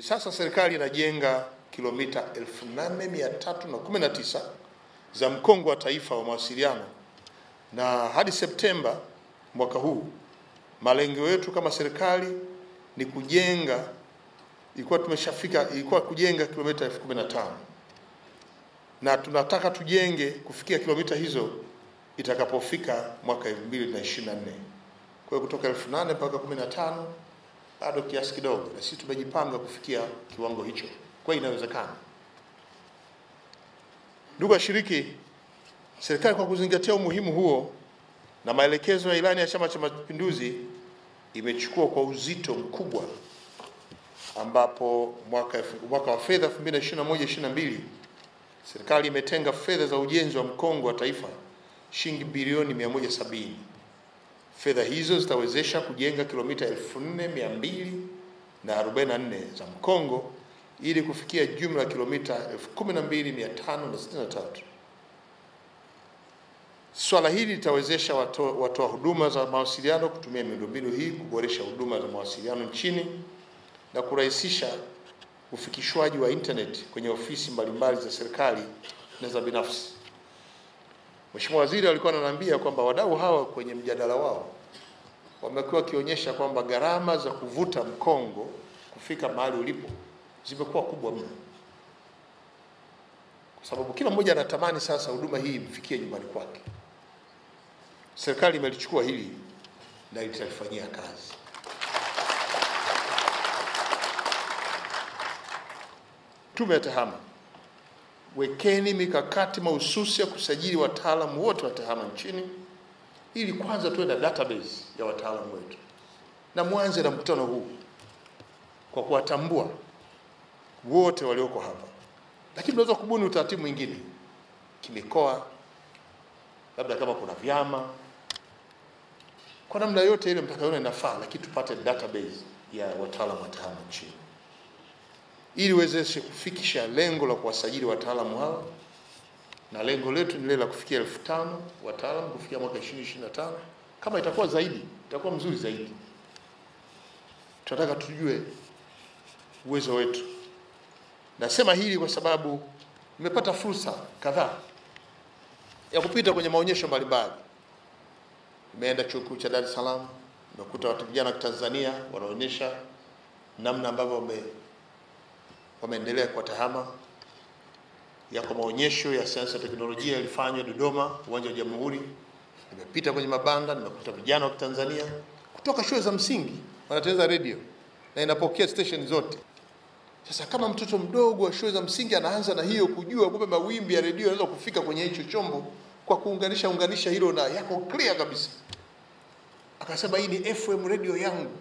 sasa serikali inajenga kilomita 8319 za mkongo wa taifa wa mawasiliano, na hadi Septemba mwaka huu malengo yetu kama serikali ni kujenga, ilikuwa tumeshafika, ilikuwa kujenga kilomita elfu kumi na tano na tunataka tujenge kufikia kilomita hizo itakapofika mwaka 2024. Kwa hiyo kutoka 8000 mpaka 15 bado kiasi kidogo, na sisi tumejipanga kufikia kiwango hicho. Kwa hiyo inawezekana. Ndugu washiriki, serikali kwa kuzingatia umuhimu huo na maelekezo ya ilani ya Chama cha Mapinduzi imechukua kwa uzito mkubwa, ambapo mwaka, mwaka wa fedha 2021/22 serikali imetenga fedha za ujenzi wa mkongo wa taifa shilingi bilioni 170. Fedha hizo zitawezesha kujenga kilomita 4244 za mkongo ili kufikia jumla ya kilomita 12563. Swala hili litawezesha watoa watoa huduma za mawasiliano kutumia miundombinu hii kuboresha huduma za mawasiliano nchini na kurahisisha ufikishwaji wa internet kwenye ofisi mbalimbali za serikali na za binafsi. Mheshimiwa Waziri alikuwa ananiambia kwamba wadau hawa kwenye mjadala wao wamekuwa wakionyesha kwamba gharama za kuvuta mkongo kufika mahali ulipo zimekuwa kubwa mno, kwa sababu kila mmoja anatamani sasa huduma hii imfikie nyumbani kwake. Serikali imelichukua hili na litalifanyia kazi. Tume ya TEHAMA, wekeni mikakati mahususi ya kusajili wataalamu wote wa TEHAMA nchini ili kwanza tuwe na database ya wataalamu wetu, na mwanze na mkutano huu kwa kuwatambua wote walioko hapa, lakini tunaweza kubuni utaratibu mwingine kimikoa, labda kama kuna vyama, kwa namna yote ile mtakayoona inafaa, lakini tupate database ya wataalamu wa TEHAMA nchini ili uwezeshe kufikisha lengo la kuwasajili wataalamu hao, na lengo letu ni lile la kufikia elfu tano wataalamu kufikia mwaka 2025. Kama itakuwa zaidi, itakuwa mzuri zaidi. Tunataka tujue uwezo wetu. Nasema hili kwa sababu nimepata fursa kadhaa ya kupita kwenye maonyesho mbalimbali. Nimeenda chuo kikuu cha Dar es Salaam, nimekuta watu vijana wa Tanzania wanaonyesha namna ambavyo wame wameendelea kwa TEHAMA. Yako maonyesho ya sayansi na teknolojia yalifanywa Dodoma, uwanja wa Jamhuri. Nimepita kwenye mabanda, nimekuta vijana wa Tanzania kutoka shule za msingi wanatengeneza redio na inapokea station zote. Sasa kama mtoto mdogo wa shule za msingi anaanza na hiyo kujua kumbe mawimbi ya redio yanaweza kufika kwenye hicho chombo kwa kuunganisha unganisha hilo na yako clear kabisa, akasema hii ni FM radio yangu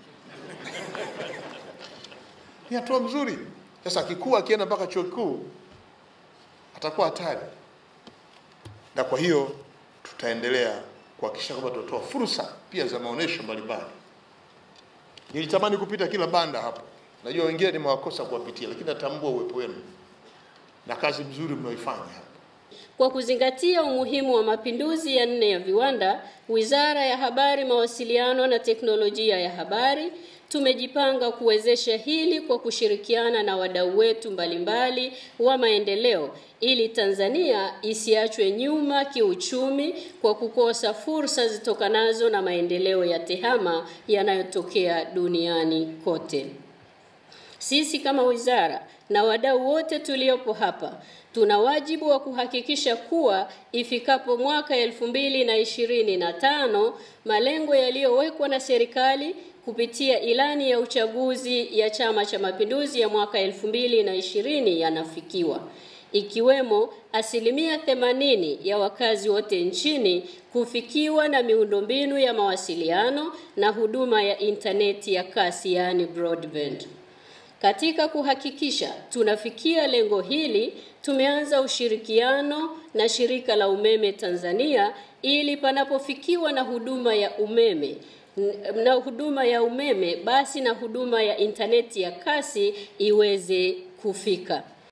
ni hatua mzuri. Sasa akikuwa akienda mpaka chuo kikuu atakuwa hatari, na kwa hiyo tutaendelea kuhakikisha kwamba tunatoa fursa pia za maonesho mbalimbali. Nilitamani kupita kila banda hapo, najua wengine nimewakosa kuwapitia, lakini natambua uwepo wenu na kazi mzuri mnaoifanya hapa. Kwa kuzingatia umuhimu wa mapinduzi ya nne ya viwanda, Wizara ya Habari, Mawasiliano na Teknolojia ya Habari tumejipanga kuwezesha hili kwa kushirikiana na wadau wetu mbalimbali wa maendeleo ili Tanzania isiachwe nyuma kiuchumi kwa kukosa fursa zitokanazo na maendeleo ya TEHAMA yanayotokea duniani kote. Sisi kama wizara na wadau wote tuliopo hapa tuna wajibu wa kuhakikisha kuwa ifikapo mwaka elfu mbili na ishirini na tano malengo yaliyowekwa na serikali kupitia ilani ya uchaguzi ya Chama cha Mapinduzi ya mwaka elfu mbili na ishirini yanafikiwa ikiwemo asilimia themanini ya wakazi wote nchini kufikiwa na miundombinu ya mawasiliano na huduma ya intaneti ya kasi yaani broadband. Katika kuhakikisha tunafikia lengo hili, tumeanza ushirikiano na shirika la umeme Tanzania ili panapofikiwa na huduma ya umeme na huduma ya umeme basi na huduma ya intaneti ya kasi iweze kufika.